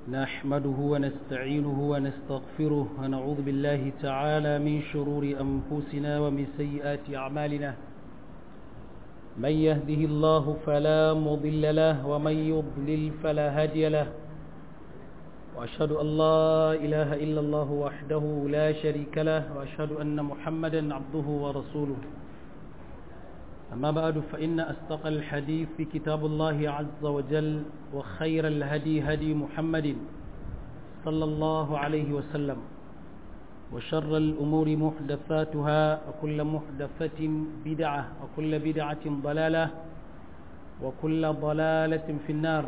نحمده ونستعينه ونستغفره ونعوذ بالله تعالى من شرور أنفسنا ومن سيئات أعمالنا من يهده الله فلا مضل له ومن يضلل فلا هادي له وأشهد أن لا إله إلا الله وحده لا شريك له وأشهد أن محمدا عبده ورسوله أما بعد فإن أصدق الحديث في كتاب الله عز وجل وخير الهدي هدي محمد صلى الله عليه وسلم وشر الأمور محدثاتها وكل محدثة بدعة وكل بدعة ضلالة وكل ضلالة في النار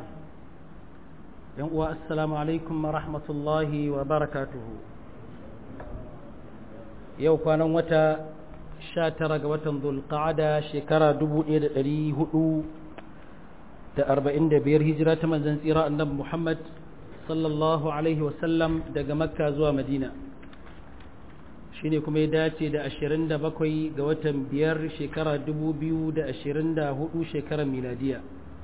السلام عليكم ورحمة الله وبركاته يوم كان وتا 19 ga watan zulqa'ada shekara 1445 hijira ta manzon tsira annabi Muhammad sallallahu alaihi wasallam daga makka zuwa madina shine kuma ya dace da 27 ga watan biyar shekara 2024 shekarar miladiya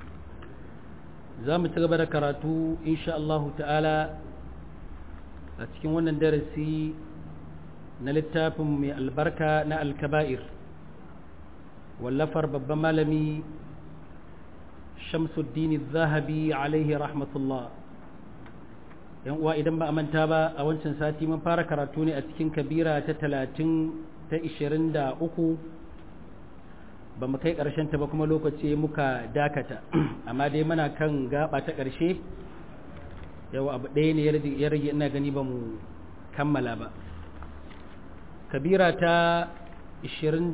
za mu ci gaba da karatu insha Allah ta'ala a cikin wannan darasi na littafin mai albarka na alkaba'ir wallafar babban malami shamsuddin zahabi alaihi rahmatullah yan uwa idan ba a manta ba a wancan sati mun fara karatu ne a cikin kabira ta talatin ta ishirin da uku ba mu kai ƙarshen ta ba kuma lokaci muka dakata amma dai muna kan gaba ta ƙarshe yau abu ɗaya ne ya rage ina gani ba mu kammala ba kabira ta 23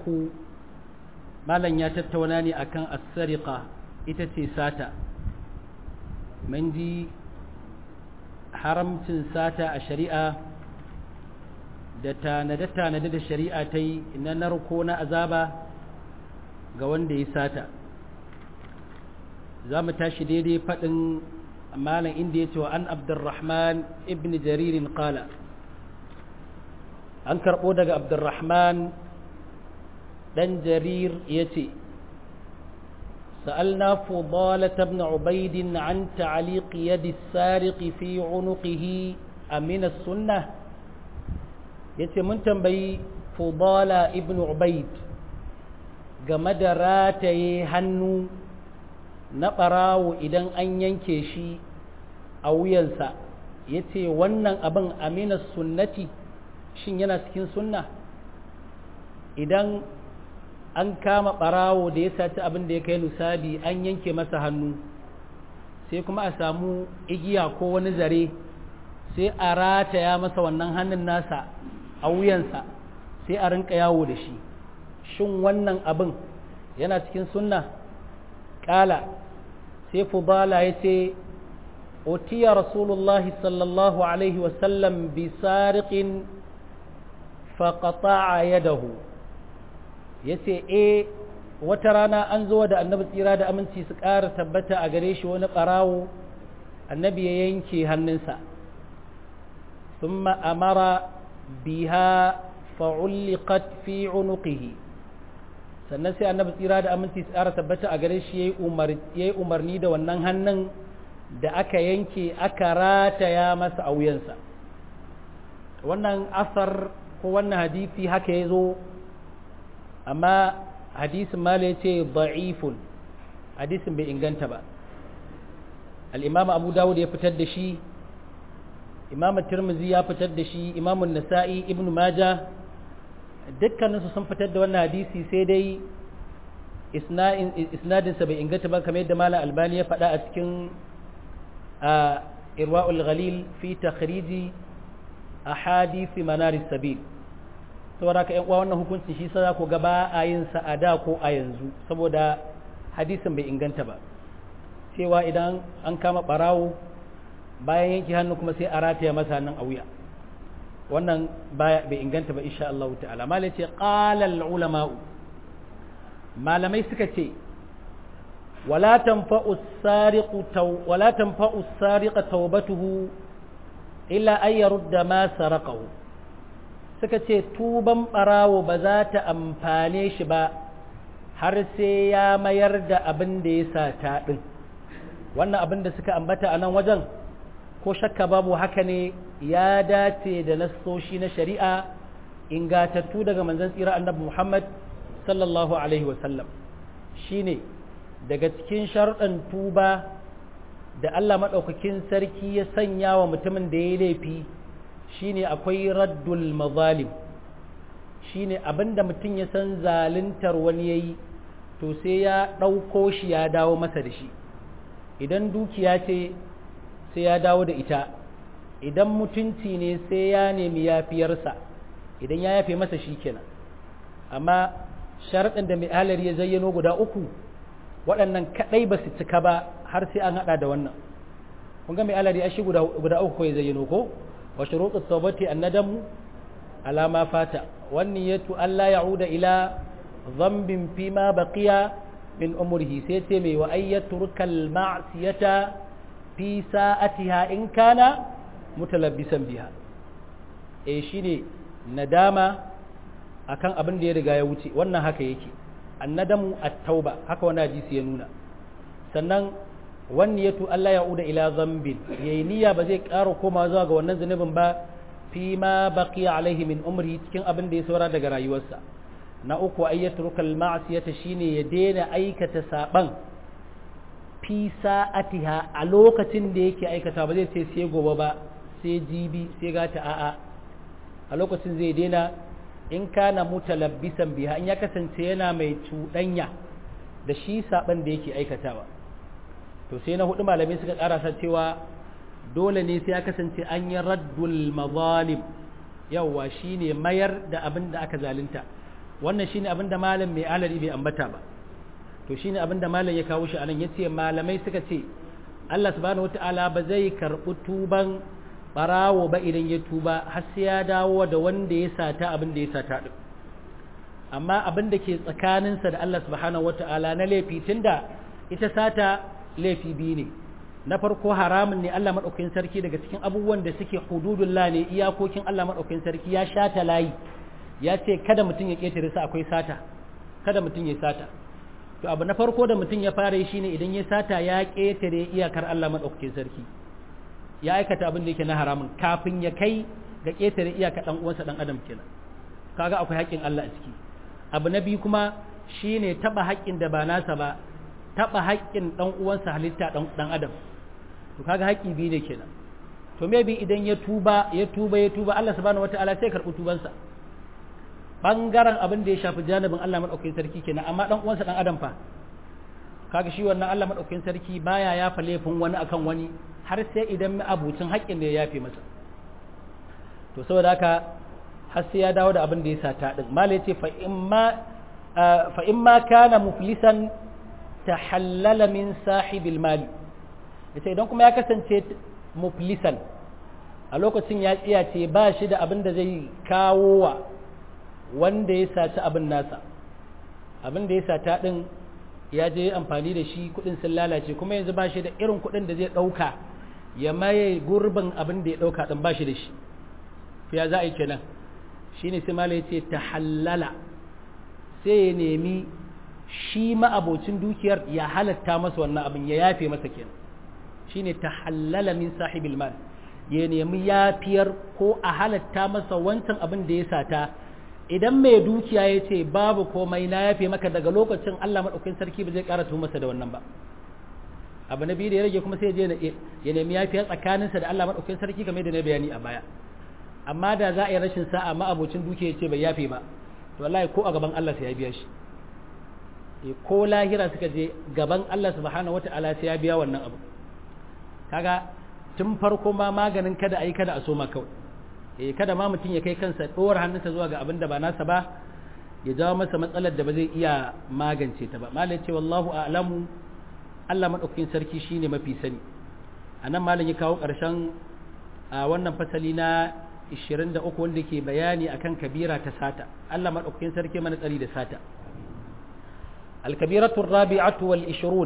malam ya tattauna ne akan as-sariqa ita ce sata mun ji haramcin sata a shari'a da tanade-tanade da shari'a ta yi na narko na azaba ga wanda ya sata za mu tashi daidai faɗin malam inda ya ce wa an abdurrahman ibn jaririn qala an karɓo daga abdurrahman ɗan jarir ya ce سألنا فضالة بن عبيد عن تعليق يد السارق في عنقه أمن السنة yace mun tambayi fudala ibn ubaid game da rataye hannu na ɓarawo idan an yanke shi a wuyansa yace wannan abin amina sunnati shin yana cikin sunna idan an kama ɓarawo da ya saci abin da ya kai nusabi an yanke masa hannu sai kuma a samu igiya ko wani zare sai a rataya masa wannan hannun nasa a wuyansa sai a rinka yawo da shi shin wannan abin yana cikin sunna ƙala sai fubala ya ce otiya rasulullahi sallallahu alaihi wasallam bi sariqin faƙata'a yadahu ya ce e wata rana an zo da annabi tsira da aminci su ƙara tabbata a gare shi wani ɓarawo annabi ya yanke hannunsa sun ma'amara biha fa'ulliqat fi unuqihi sannan sai annabi tsira da aminci su ƙara tabbata a gare shi ya yi umarni da wannan hannun da aka yanke aka rataya masa a wuyansa wannan asar ko wannan hadisi haka ya zo amma hadisin mala ya ce da'ifun hadisin bai inganta ba al'imam abu dawud ya fitar da shi imam tirmizi ya fitar da shi imamun nasa'i ibn maja dukkaninsu sun fitar da wannan hadisi sai dai isnadinsa bai inganta ba kamar yadda mala albani ya faɗa a cikin irwa'ul ghalil fi takhriji ahadisi manaris sabil saboda ka yan uwa wannan hukuncin shi sai ku ga ba a yin sa a da ko a yanzu saboda hadisin bai inganta ba cewa idan an kama barawo bayan yanke hannu kuma sai a rataya masa nan a wuya wannan bai inganta ba insha Allah ta'ala malai ce qala al ulama malamai suka ce wala tanfa'u as-sariqu wala tanfa'u as-sariqa tawbatuhu illa ay yarudda ma saraqahu suka ce tuban ɓarawo ba za ta amfane shi ba har sai ya mayar da abin da ya sata ɗin wannan abin da suka ambata a nan wajen ko shakka babu haka ne ya dace da nassoshi na shari'a ingatattu daga manzon tsira annabi Muhammad sallallahu alaihi wasallam shine daga cikin sharuɗan tuba da Allah maɗaukakin sarki ya sanya wa mutumin da ya laifi shine akwai raddul mazalim shine abinda mutum ya san zaluntar wani yayi to sai ya ɗauko shi ya dawo masa da shi idan dukiya ce sai ya dawo da ita idan mutunci ne sai ya nemi yafiyarsa idan ya yafe masa shi kenan amma sharaɗin da mai halar ya zayyano guda uku waɗannan kaɗai ba su cika ba har sai an haɗa da wannan kun ga mai halar ya shi guda uku ko ya zayyano ko wa shuruɗu tawbati annadamu ala ma fata wani yatu Allah ya'uda ila zambin fi ma baqiya min umrihi sai ce mai wa ayyaturkal ma'siyata fi sa'atiha in kana mutalabbisan biha eh shine nadama akan abin da ya riga ya wuce wannan haka yake annadamu at-tauba haka wannan hadisi ya nuna sannan wani yatu Allah ya'uda ila zambin yayi niyya ba zai ƙara koma zuwa ga wannan zunubin ba fi ma baqiya alaihi min umri cikin abin da ya saura daga rayuwarsa na uku ayyatrukal ma'siyata shine ya daina aikata saban fi sa'atiha a lokacin da yake aikata ba zai ce sai gobe ba sai jibi sai gata a'a a lokacin zai daina in kana mutalabbisan biha in ya kasance yana mai cuɗanya da shi saban da yake aikatawa to sai na hudu malamai suka karasa cewa dole ne sai ya kasance an yi raddul mazalim yawwa shine mayar da abin da aka zalunta wannan shine abin da malam mai alari bai ambata ba to shine abin da malam ya kawo shi anan yace malamai suka ce Allah subhanahu wataala ba zai karɓi tuban barawo ba idan ya tuba har sai ya dawo da wanda ya sata abin da ya sata din amma abin da ke tsakaninsa da Allah subhanahu wataala na laifi tunda ita sata laifi biyu ne na farko haramun ne Allah maɗaukakin sarki daga cikin abubuwan da suke hududullah ne iyakokin Allah maɗaukakin sarki ya shata layi ya ce kada mutum ya ƙetare su akwai sata kada mutum ya sata to abu na farko da mutum ya fara yi shine idan ya sata ya ƙetare iyakar Allah maɗaukakin sarki ya aikata abin da yake na haramun kafin ya kai ga ƙetare iyaka ɗan uwansa ɗan adam kenan kaga akwai haƙƙin Allah a ciki abu na biyu kuma shine taɓa haƙƙin da ba nasa ba taɓa haƙƙin ɗan uwansa halitta ɗan adam to kaga haƙƙi biyu ne kenan to maybe idan ya tuba ya tuba ya tuba Allah subhanahu wataala sai karɓi tubansa bangaren abin da ya shafi janibin Allah madaukakin sarki kenan amma ɗan uwansa ɗan adam fa kaga shi wannan Allah madaukakin sarki baya yafa laifin wani akan wani har sai idan abucin haƙƙin da ya yafe masa to saboda haka har sai ya dawo da abin da ya sata din mala yace fa imma fa imma kana muflisan tahallala min sahibil mali yace idan kuma ya kasance muflisan a lokacin ya tsiya ce ba shi da abin da zai kawo wa wanda ya saci abin nasa abin da ya sata din ya je amfani da shi kudin sun lalace kuma yanzu ba shi da irin kudin da zai dauka ya maye gurbin abin da ya dauka din ba shi da shi ya za a yi kenan shine sai mala yace tahallala sai ya nemi shi ma'abocin dukiyar ya halatta masa wannan abin ya yafe masa kenan shine tahallala min sahibil mal ya nemi yafiyar ko a halatta masa wancan abin da ya sata idan mai dukiya ya ce babu komai na yafe maka daga lokacin Allah maɗaukin sarki ba zai ƙara masa da wannan ba abu na biyu da ya rage kuma sai ya je ya nemi yafiya tsakaninsa da Allah maɗaukin sarki kamar da na bayani a baya amma da za a yi rashin sa'a ma'abocin dukiya ya ce bai yafe ba to wallahi ko a gaban Allah sai ya biya shi ko lahira suka je gaban Allah subhanahu wata'ala sai ya biya wannan abu kaga tun farko ma maganin kada a yi kada a so ma kawai eh kada ma mutum ya kai kansa ɗora hannunsa zuwa ga abin da ba nasa ba ya jawo masa matsalar da ba zai iya magance ta ba malam ce wallahu a'lamu Allah madaukakin sarki shine mafi sani anan malam ya kawo ƙarshen a wannan fasali na 23 wanda ke bayani akan kabira ta sata Allah madaukakin sarki mana tsari da sata الكبيرة الرابعة والعشرون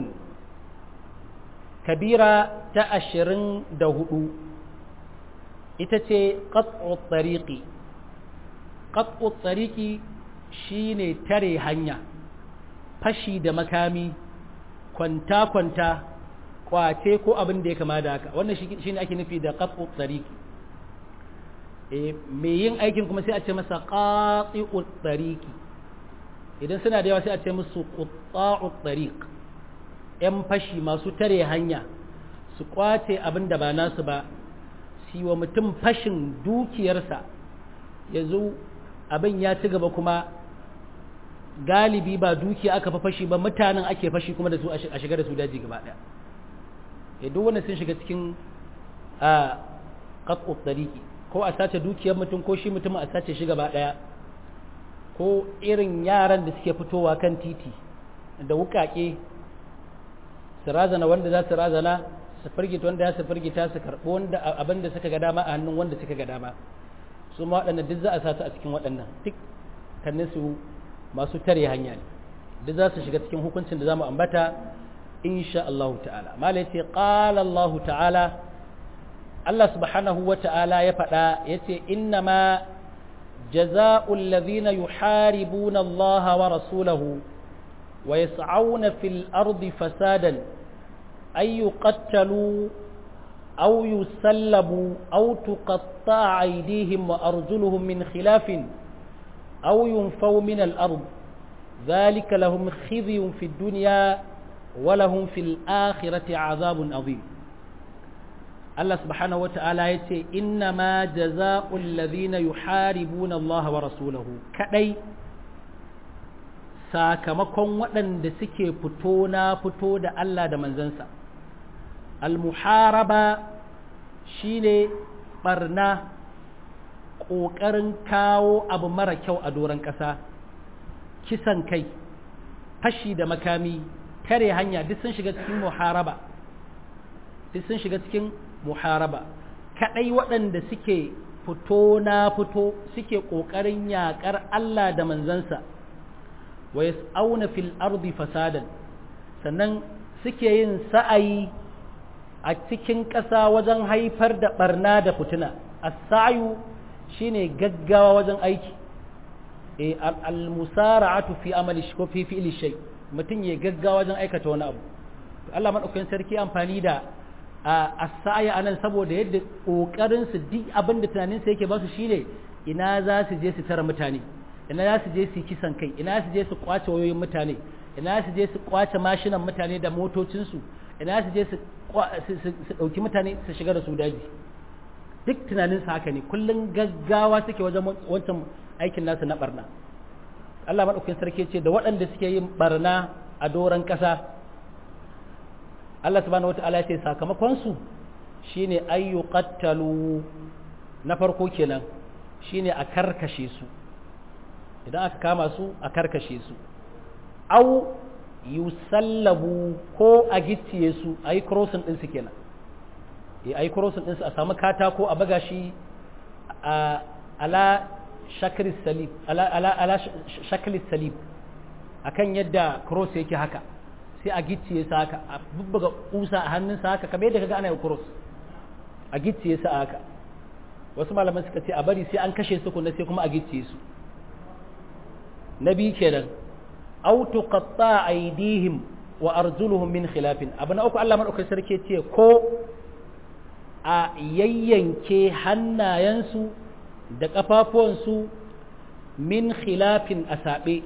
كبيرة تأشرن دهدو إتتي قطع الطريق قطع الطريق شيني تري هنيا fashi da makami kwanta-kwanta kwace ko abin da ya kama da haka wannan shi ne ake nufi da qat'u tariqi eh me yin aikin kuma sai a ce masa qati'u tariqi idan suna da yawa sai a ce musu qutta'u tariq yan fashi masu tare hanya su kwace abin da ba nasu ba si wa mutum fashin dukiyarsa yanzu abin ya ci gaba kuma galibi ba dukiya aka fa fashi ba mutanen ake fashi kuma da su a shiga da su daji gaba daya ya duk wannan sun shiga cikin a qat'u tariqi ko a sace dukiyar mutum ko shi mutum a sace shi gaba daya ko irin yaran da suke fitowa kan titi da wukake su razana wanda za su razana su firgita wanda ya su firgita su karɓi wanda abin da suka ga dama a hannun wanda suka ga dama su ma waɗannan duk za a sa su a cikin waɗannan duk kannin su masu tare hanya ne duk za su shiga cikin hukuncin da za mu ambata insha Allah ta'ala mala yace qala Allah ta'ala Allah subhanahu wa ta'ala ya faɗa yace inna ma جزاء الذين يحاربون الله ورسوله ويسعون في الأرض فسادا أن يقتلوا أو يسلبوا أو تقطع أيديهم وأرجلهم من خلاف أو ينفوا من الأرض ذلك لهم خزي في الدنيا ولهم في الآخرة عذاب عظيم Allah subhanahu wa ta'ala ya ce, Inna ma jaza'ul ladhina yuharibuna Allah wa rasulahu kadai sakamakon waɗanda suke fito na fito da Allah da manzansa. Al-muharaba shi ne ɓarna ƙoƙarin kawo abu mara kyau a doron ƙasa, kisan kai, fashi da makami, tare hanya duk sun shiga cikin muharaba. Duk sun shiga cikin muharaba kadai waɗanda suke fito na fito suke ƙoƙarin yaƙar Allah da manzansa wa yas'auna fil ardi fasadan sannan suke yin sa'ayi a cikin ƙasa wajen haifar da barna da fituna as-sa'yu shine gaggawa wajen aiki eh al-musara'atu fi amali ko fi fi'li shay mutum ya gaggawa wajen aikata wani abu Allah madaukakin sarki amfani da a sa'aya anan saboda yadda kokarin su duk abin da tunanin sa yake ba su shine ina za su je su tara mutane ina za su je su kisan kai ina su je su kwace wayoyin mutane ina su je su kwace mashinan mutane da motocin su ina su je su dauki mutane su shiga da su daji duk tunanin sa haka ne kullun gaggawa suke wajen wancan aikin nasu na barna Allah madaukakin sarki ce da waɗanda suke yin barna a doron ƙasa Allah subhanahu wata'ala ce sakamakon su shine ayyu qattalu na farko kenan shine a karkashe su idan aka kama su a karkashe su au yusallabu ko a gicciye su ayi crossing din su kenan eh ayi crossing din su a samu katako a baga shi a ala shakri salib ala ala ala shakli salib akan yadda cross yake haka sai a gicciye sa haka a bubbuga kusa a hannunsa haka kamar yadda kaga ana yi cross a gicciye sa haka wasu malaman suka ce a bari sai an kashe su kunna sai kuma a gicciye su na biyu kenan aw tuqatta aydihim wa arjuluhum min khilafin abu na uku Allah madaukakin sarki ce ko a yayyanke hannayensu da kafafuwansu min khilafin a saɓe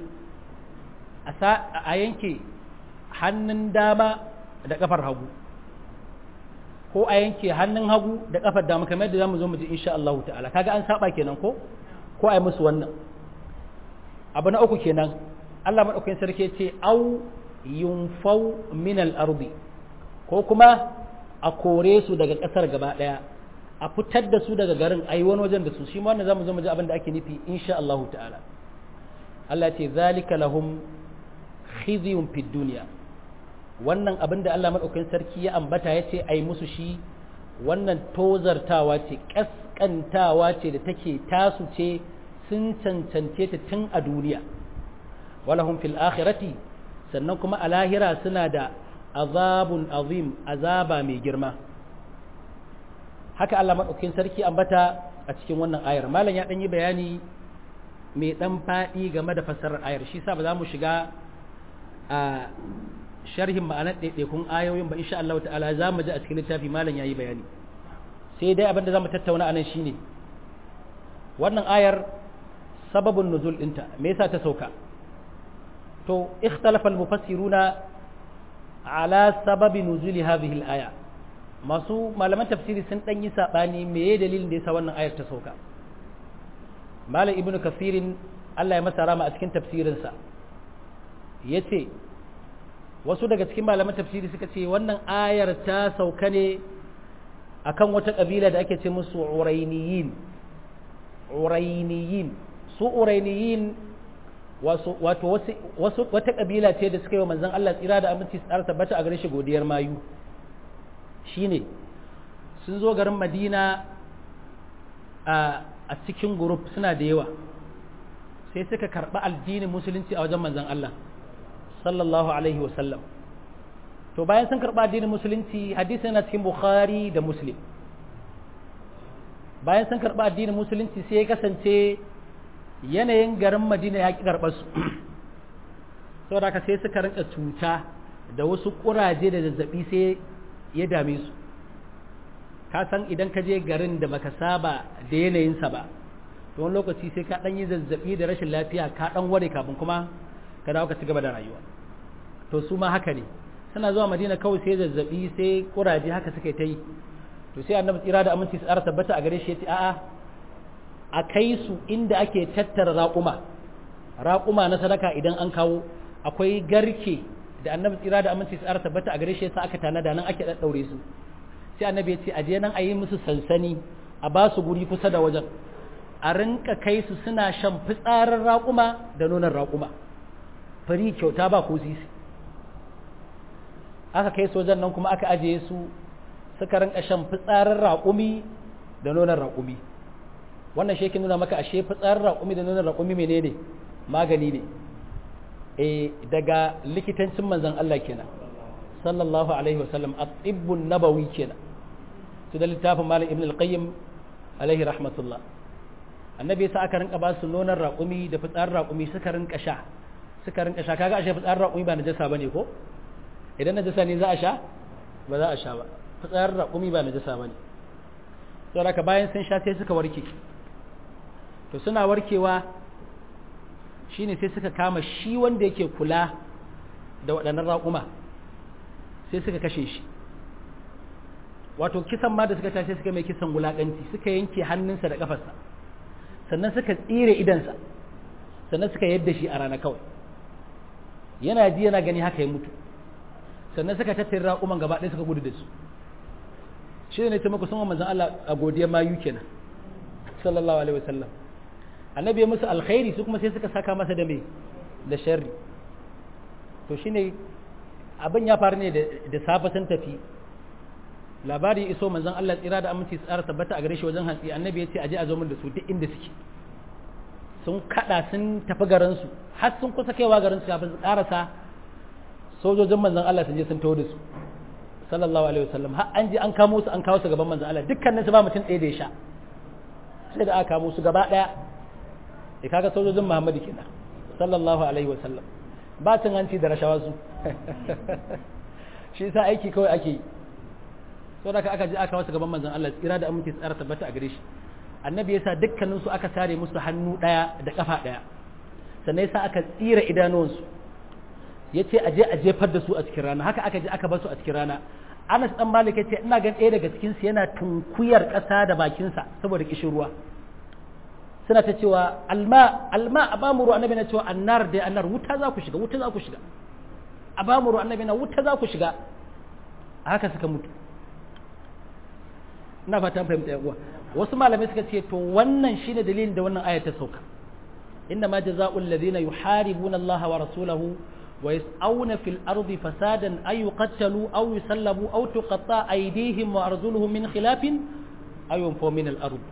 a yanke hannun dama da kafar hagu ko a yanke hannun hagu da kafar dama kamar yadda zamu zo mu ji insha Allah ta'ala kaga an saba kenan ko ko ai musu wannan abu na uku kenan Allah madaukakin sarki ce au yunfau min al-ardi ko kuma a kore su daga kasar gaba daya a fitar da su daga garin ayi wani wajen da su shi ma wannan zamu zo mu ji abin da ake nufi insha Allah ta'ala Allah ce zalika lahum khizyun fid dunya wannan abin da Allah maɗaukakin sarki ya ambata ya ce a yi musu shi wannan tozartawa ce ƙasƙantawa ce da take tasu ce sun cancance ta tun a duniya walahum fil akhirati sannan kuma a lahira suna da azabun azim azaba mai girma haka Allah maɗaukakin sarki ambata a cikin wannan ayar malam ya ɗan yi bayani mai ɗan faɗi game da fassarar ayar shi sa ba za mu shiga a sharhin ma'anar ɗaiɗaikun ayoyin ba insha Allah ta'ala za mu ji a cikin littafi malam yayi bayani sai dai abin da za mu tattauna anan shine wannan ayar sababin nuzul ɗinta me yasa ta sauka to ikhtalafa al-mufassiruna ala sababi nuzuli hadhihi al-aya masu malaman tafsiri sun dan yi sabani meye dalilin da yasa wannan ayar ta sauka malam ibnu kasirin Allah ya masa rama a cikin tafsirinsa yace wasu daga cikin malaman tafsiri suka ce wannan ayar ta sauka ne akan wata kabila da ake ce musu urainiyin urainiyin su urainiyin wato wasu wata kabila ce da suka yi wa manzon Allah tsira da aminci tsara tabbata a gare shi godiyar mayu shine sun zo garin Madina a cikin group suna da yawa sai suka karɓi addinin musulunci a wajen manzon Allah sallallahu alaihi wasallam to bayan sun karɓi addinin musulunci hadisi yana cikin bukhari da muslim bayan sun karɓi addinin musulunci sai ya kasance yanayin garin madina ya ƙi karɓar su saboda haka sai suka rinka cuta da wasu ƙuraje da zazzaɓi sai ya dame su ka san idan ka je garin da baka saba da yanayinsa ba to wani lokaci sai ka ɗan yi zazzaɓi da rashin lafiya ka ɗan ware kafin kuma ka dawo ka ci gaba da rayuwa to su ma haka ne suna zuwa madina kawai sai zazzaɓi sai ƙuraje haka suka ta yi to sai annabi tsira da aminci su tsara tabbata a gare shi ya ce a'a a kai su inda ake tattara raƙuma raƙuma na sadaka idan an kawo akwai garke da annabi tsira da aminci su tsara tabbata a gare shi yasa aka tanada nan ake ɗaɗɗaure su sai annabi ya ce a je nan a yi musu sansani a ba su guri kusa da wajen a rinka kai su suna shan fitsarin raƙuma da nonon raƙuma fari kyauta ba ko sisi aka kai su wajen nan kuma aka ajiye su suka rinka shan fitsarin raƙumi da nonon raƙumi wannan shi nuna maka ashe fitsarin raƙumi da nonon raƙumi menene magani ne e daga likitancin manzon Allah kenan sallallahu alaihi wasallam at-tibbun nabawi kenan su da littafin malam ibn al-qayyim alaihi rahmatullah annabi sa aka rinka ba su nonon raƙumi da fitsarin raƙumi suka rinka sha suka rinka sha kaga ashe fitsarin raƙumi ba najasa bane ko idan najasa ne za a sha ba za a sha ba fitsarin raƙumi ba najasa bane saboda haka bayan sun sha sai suka warke to suna warkewa shine sai suka kama shi wanda yake kula da waɗannan raƙuma sai suka kashe shi wato kisan ma da suka tashi suka mai kisan wulaƙanci suka yanke hannunsa da ƙafarsa sannan suka tsire idansa sannan suka yadda shi a rana kawai yana ji yana gani haka ya mutu sannan suka tattara raƙuman gaba ɗaya suka gudu da su shi ne ta muku sun manzon Allah a godiyar mayu kenan sallallahu alaihi wasallam annabi ya musu alkhairi su kuma sai suka saka masa da me da sharri to shine abin ya faru ne da safe sun tafi labari iso manzon Allah tsira da aminci tsara tabbata a gare shi wajen hantsi annabi ya ce aje a zo min da su duk inda suke sun kada sun tafi garin su har sun kusa kaiwa garin su kafin su karasa sojojin manzon Allah sun je sun tawo da su sallallahu alaihi wasallam har an je an kamo su an kawo su gaban manzon Allah dukkanin su ba mutum ɗaya da ya sha sai da aka kamo su gaba ɗaya e kaga sojojin Muhammadu kenan sallallahu alaihi wasallam ba cin hanci da rashawa su shi yasa aiki kawai ake yi saboda aka je aka wasu gaban manzon Allah tsira da aminci tsara tabbata a gare shi annabi yasa dukkanin su aka sare musu hannu daya da kafa daya sannan yasa aka tsira idanuwansu yace a je a jefar da su a cikin rana haka aka je aka bar su a cikin rana Anas dan Malik yace ina gan ɗaya daga cikin su yana tunkuyar ƙasa da bakin sa saboda kishin ruwa suna ta cewa alma alma abamuru annabi na cewa annar dai annar wuta za ku shiga wuta za ku shiga abamuru annabi na wuta za ku shiga haka suka mutu ina fata fahimta yan uwa wasu malamai suka ce to wannan shine dalilin da wannan aya ta sauka inna ma jazaa'ul ladina yuharibuna Allah wa rasulahu wa yas'auna fil ardi fasadan ay yuqtalu aw yusallabu aw tuqatta aydihim wa arjuluhum min khilafin aw yunfaw min al ard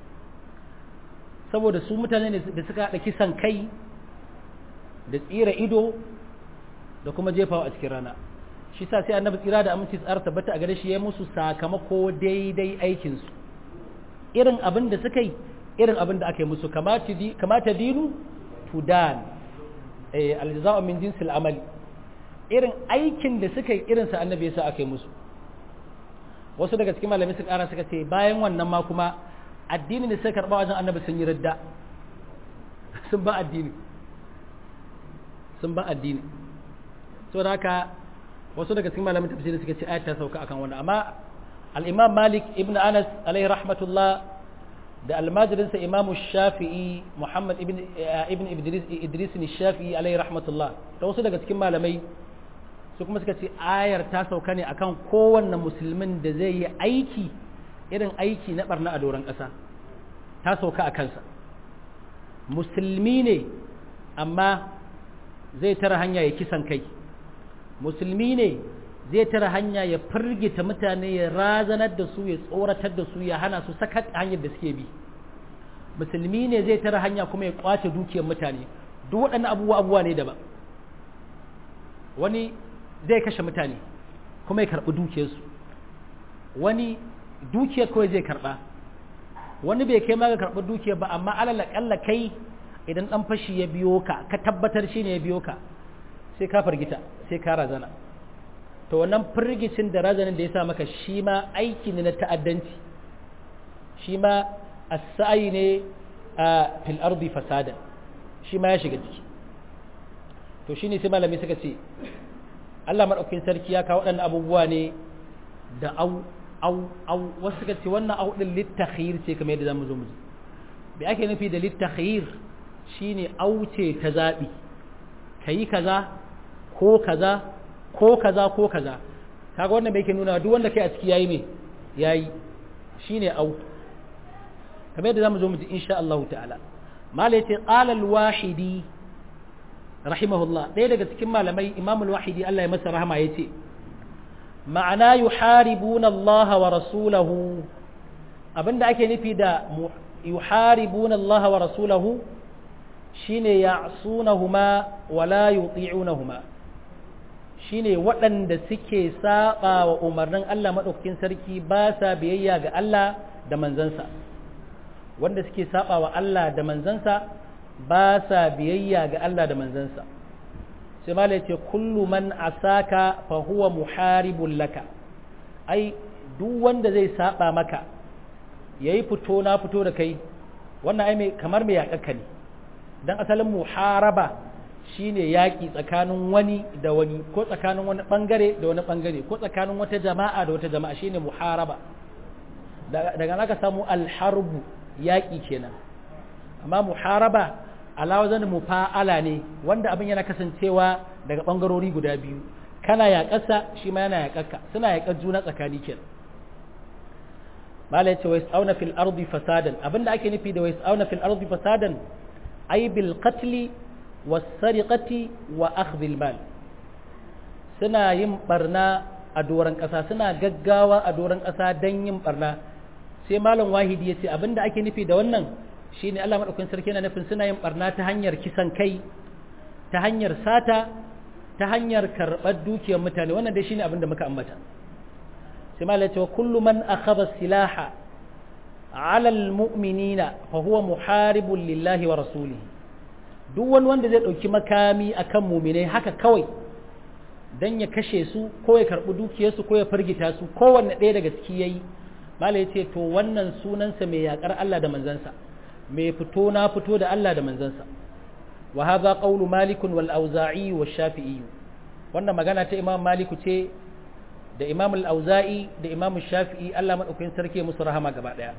saboda su mutane ne da suka haɗa kisan kai da tsira ido da kuma jefawa a cikin rana shi sa sai annabi tsira da aminci tsara tabbata a gare shi ya musu sakamako daidai aikinsu irin abin da suka yi irin abin da aka yi musu kamata dinu tudan aljaza'u min jinsil amali irin aikin da suka yi irinsa annabi ya sa aka yi musu wasu daga cikin malamai suka ƙara suka ce bayan wannan ma kuma addini da suka karɓa wajen annabi sun yi radda sun ba addini sun ba addini saboda haka wasu daga cikin malamin tafsiri suka ce ayat ta sauka akan wannan amma al-imam malik ibn anas alaihi rahmatullah da almajirinsa imam shafi'i muhammad ibn ibn idris idris shafi'i alaihi rahmatullah da wasu daga cikin malamai su kuma suka ce ayar ta sauka ne akan kowanne musulmin da zai yi aiki irin aiki na barna a doron ƙasa ta sauka a kansa musulmi ne amma zai tara hanya ya kisan kai musulmi ne zai tara hanya ya firgita mutane ya razanar da su ya tsoratar da su ya hana su sakat hanyar da suke bi musulmi ne zai tara hanya kuma ya kwace dukiyar mutane duk waɗannan abubuwa abubuwa ne daban wani zai kashe mutane kuma ya karɓi dukiyarsu wani dukiyar kawai zai karɓa wani bai kai ma ga karɓi dukiyar ba amma alal aƙalla kai idan ɗan fashi ya biyo ka ka tabbatar shi ne ya biyo ka sai ka fargita sai ka razana to wannan firgicin da razanin da ya sa maka shi ma aiki ne na ta'addanci shi ma as-sa'i ne a fil ardi fasada shi ma ya shiga ciki to shine sai malami suka ce Allah madaukakin sarki ya kawo waɗannan abubuwa ne da au au au wasu suka ce wannan au din littakhir ce kamar yadda zamu zo mu ji bi ake nufi da littakhir shine au ce ta zabi kayi kaza ko kaza ko kaza ko kaza kaga wannan bai ke nuna duk wanda kai a ciki yayi me yayi shine au kamar yadda zamu zo mu ji insha Allah ta'ala malai ce qala al-wahidi rahimahullah ɗaya daga cikin malamai imam al-wahidi Allah ya masa rahama yace ma'ana yuharibuna Allah wa rasulahu abinda ake nufi da yuharibuna Allah wa rasulahu shine ya'sunahuma wa la yuti'unahuma shine waɗanda suke saba wa umarnin Allah madaukakin sarki ba sa biyayya ga Allah da manzansa wanda suke saba wa Allah da manzansa ba sa biyayya ga Allah da manzansa sai mala ya ce kullu man asaka fa huwa muharibun laka ai duk wanda zai saba maka yayi fito na fito da kai wannan ai mai kamar mai yakakka ne dan asalin muharaba shine yaki tsakanin wani da wani ko tsakanin wani bangare da wani bangare ko tsakanin wata jama'a da wata jama'a shine muharaba daga naka samu alharbu yaki kenan amma muharaba alawazan mufa'ala ne wanda abin yana kasancewa daga bangarori guda biyu kana yaƙarsa shi ma yana yaƙarka suna yaƙar juna tsakani kenan mala yace wais auna fil ardi fasadan abinda ake nufi da wais auna fil ardi fasadan ay bil qatl was sariqati wa akhdh al mal suna yin barna a doran ƙasa suna gaggawa a doran ƙasa dan yin barna sai malam wahidi yace abinda ake nufi da wannan shi ne Allah maɗaukin sarki na nufin suna yin ɓarna ta hanyar kisan kai ta hanyar sata ta hanyar karɓar dukiyar mutane wannan dai shi ne abin da muka ambata sai ma cewa kullu man akhadha silaha ala almu'minina fa huwa muharibun lillahi wa rasulihi duk wani wanda zai ɗauki makami akan muminai haka kawai dan ya kashe su ko ya karɓi dukiyarsu ko ya firgita su kowanne ɗaya daga ciki yayi malai ce to wannan sunansa mai yakar Allah da manzansa mai fito na fito da Allah da manzansa wa hadha qawlu malik wal auza'i wa shafi'i wannan magana ta imam maliku ce da imam al auza'i da imam shafi'i Allah madaukakin sarki musu rahama gaba daya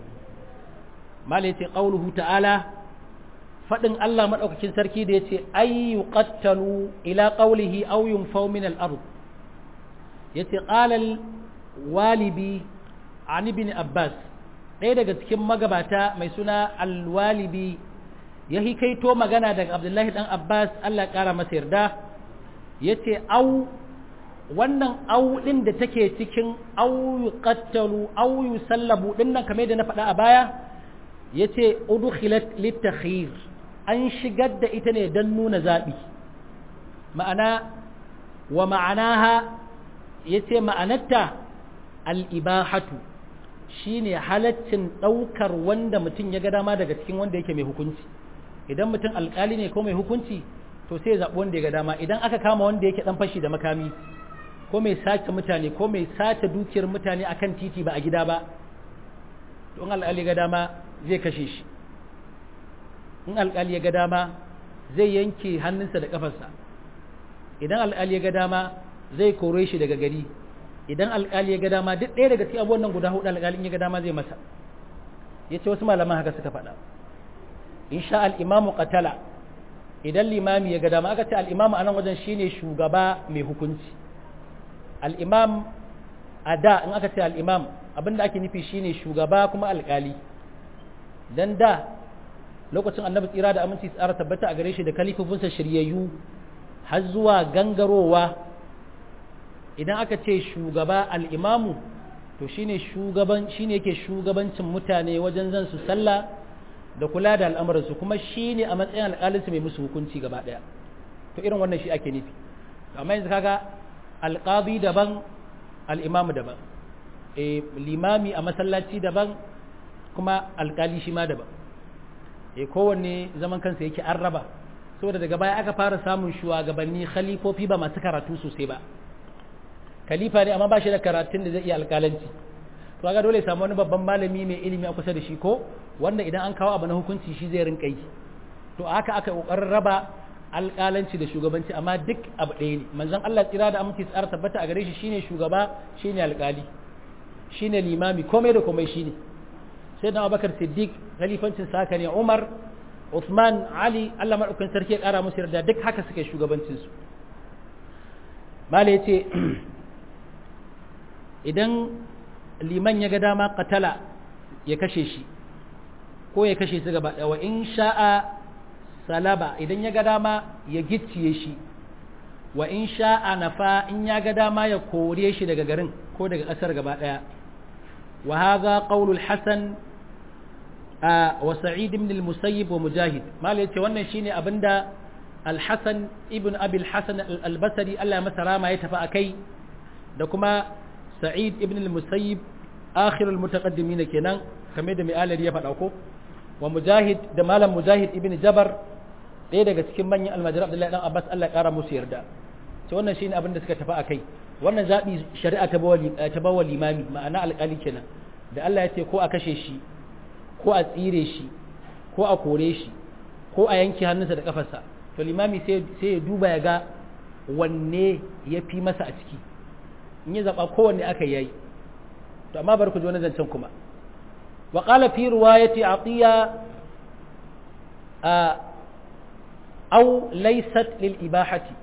malai ce qawluhu ta'ala fadin Allah madaukakin sarki da yace ay yuqattalu ila qawlihi aw yunfaw min al ard yace qala al walibi an ibn abbas ɗaya daga cikin magabata mai suna alwalibi ya hikaito magana daga abdullahi ɗan abbas allah ƙara masa yarda ya ce au wannan au ɗin da take cikin au yi ƙattalu au yi sallabu ɗin nan kamar da na faɗa a baya ya ce udukhilat littakhir an shigar da ita ne don nuna zaɓi ma'ana wa ma'anaha ya ce ma'anarta al'ibahatu shi ne halaccin ɗaukar wanda mutum ya ga dama daga cikin wanda yake mai hukunci idan mutum alƙali ne ko mai hukunci to sai ya zaɓi wanda ya ga dama idan aka kama wanda yake dan fashi da makami ko mai sace mutane ko mai sace dukiyar mutane akan titi ba a gida ba to in alƙali ga dama zai kashe shi in alƙali ya ga dama zai yanke hannunsa da ƙafarsa idan alƙali ya ga dama zai kore shi daga gari idan alƙali ya ga dama duk ɗaya daga cikin abubuwan nan guda hudu alƙalin ya ga dama zai masa ya ce wasu malaman haka suka faɗa in sha al'imamu qatala idan limami ya ga dama aka ce al'imamu a nan wajen shine shugaba mai hukunci al'imam a da in aka ce al'imam abinda ake nufi shine shugaba kuma alƙali dan da lokacin annabi tsira da aminci tsara tabbata a gare shi da kalifofinsa shiryayyu har zuwa gangarowa idan aka ce shugaba al'imamu to shine shugaban shine yake shugabancin mutane wajen zan su sallah da kula da al'amuransu kuma shine a matsayin alƙalinsu mai musu hukunci gaba ɗaya to irin wannan shi ake nufi amma yanzu kaga alƙadi daban al'imamu daban e, limami a masallaci daban kuma alƙali shi ma daban e, kowanne zaman kansa yake an raba saboda daga baya aka fara samun shugabanni khalifofi ba masu karatu sosai ba khalifa ne amma ba shi da karatun da zai iya alƙalanci to ga dole samu wani babban malami mai ilimi a kusa da shi ko wanda idan an kawo abu na hukunci shi zai rinka yi to haka aka kokarin raba alƙalanci da shugabanci amma duk abu ɗaya ne manzon Allah tsira da aminci tsara tabbata a gare shi shine shugaba shine alƙali shine limami komai da komai shine sai da Abubakar Siddiq khalifancin sa haka ne Umar Uthman Ali Allah madaukakin sarki ya ƙara musu yarda duk haka suke shugabancin su mala yace idan liman ya ga dama katala ya kashe shi ko ya kashe su gaba wa in sha'a salaba idan ya ga dama ya gicciye shi wa in sha'a nafa in ya ga dama ya kore shi daga garin ko daga ƙasar gaba ɗaya wa hadha qaulul hasan wa sa'id ibn al-musayyib wa mujahid mal yace wannan shine abinda al-hasan ibn abi al-hasan al-basri Allah ya masa rama ya tafi akai da kuma sa'id ibn al-musayyib akhir al-mutaqaddimin kenan kamar da mai alari ya faɗa ko wa mujahid da malam mujahid ibn jabar ɗaya daga cikin manyan almajiran abdullahi dan abbas Allah ya ƙara musu yarda to wannan shine abin da suka tafi akai wannan zabi shari'a ta bawa ta bawa limami ma'ana alƙali kenan da Allah ya ce ko a kashe shi ko a tsire shi ko a kore shi ko a yanke hannunsa da kafarsa to limami sai sai ya duba ya ga wanne ya fi masa a ciki in ya zaba kowanne aka yayi to amma bar ku ji wani zancen kuma wa qala fi riwayati atiya aw laysat lil ibahati